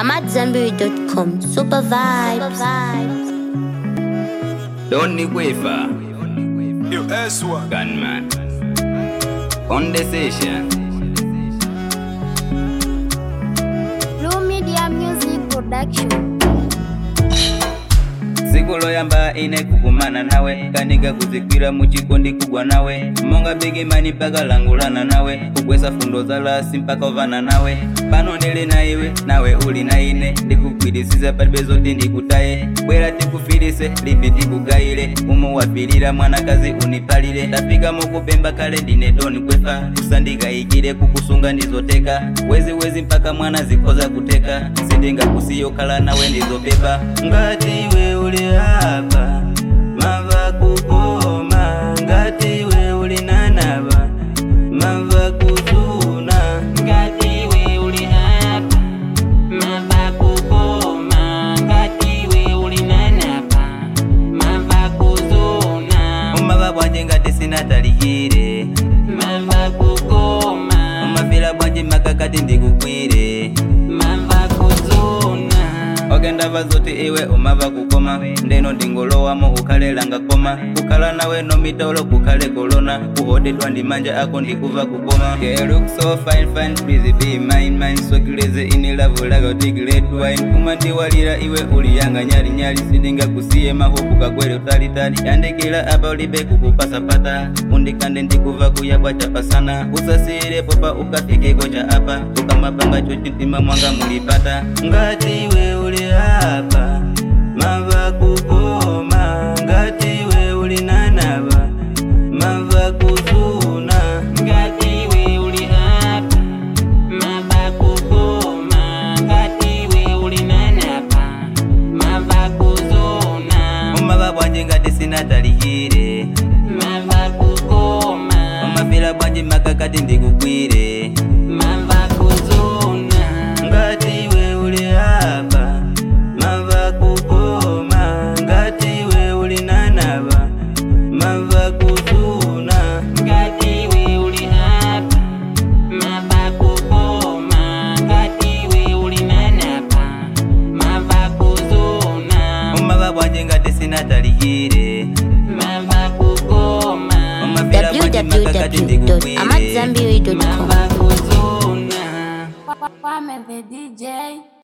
I'm at Zenberry.com. Super vibes. Don't Wafer, Yo, S1. gunman. On the session. Blue Media Music Production. siku loyamba ine kukumana nawe kaniga kuzikwira muchikondi kugwa nawe monga bigimani mpaka langulana nawe kugwesa fundo za lasi mpaka ovana nawe pano ndili na iwe nawe uli na ine ndikugwirisiza palibe zoti ndikutaye bwera tikufilise lipi tikugayile umo wapilira mwanakazi unipalile tafika mukupemba kale ndine doni kwefa kusandikayikile kukusunga ndizoteka wezi wezi mpaka mwana zikhoza kuteka sindingakusiyo kala nawe ndizopepa ngati iwe uli hapa mava kukoma ngati iwe uli nanava mava kuzuna ngati iwe uli hapa mava kukoma ngati iwe uli nanava mava kuzuna umava bwanje ngati sinatalikire mava kukoma umafila bwanje makakati ndikukwire mava kuzuna ogenda zoti iwe umava kukoma ndeno ndingolowamo ukhalelanga koma kukhala nawe nomitolo kukhale kolona kuhodedwa ndi manja ako ndikuva kukoma Girl, look so fine, fine, please be mine, mine So crazy in love like a big red wine kumandiwalira iwe uli yanga nyali nyali sindingakusiye mahopu kagwere utalitali yandikila apa ulibe kukupasapata undikande ndikuva kuyabwa chapasana usasiyirepo pa ukafikeko cha apa ukamapanga chochitima mwanga mulipata ngati iwe uli hapa mava kukoma ngati iwe uli nanava mava kuzuna ngati iwe uli hapa mava kukoma ngati iwe uli nanava mava kuzuna umava bwanje ngati sinatalikire mava kukoma umafila bwanje makakati ndikugwire mava kuzuna ngati iwe uli hapa mava kukoma ngati iwe uli nanava mava kuzuna ngati iwe uli hapa mava kukoma ngati iwe uli nanava mava kuzuna umava bwanje ngati sinatalikire mava kukoma umafila bwanje makakati ndikugwire www.amatzambiri.com. mava kuzuna Kwame the DJ.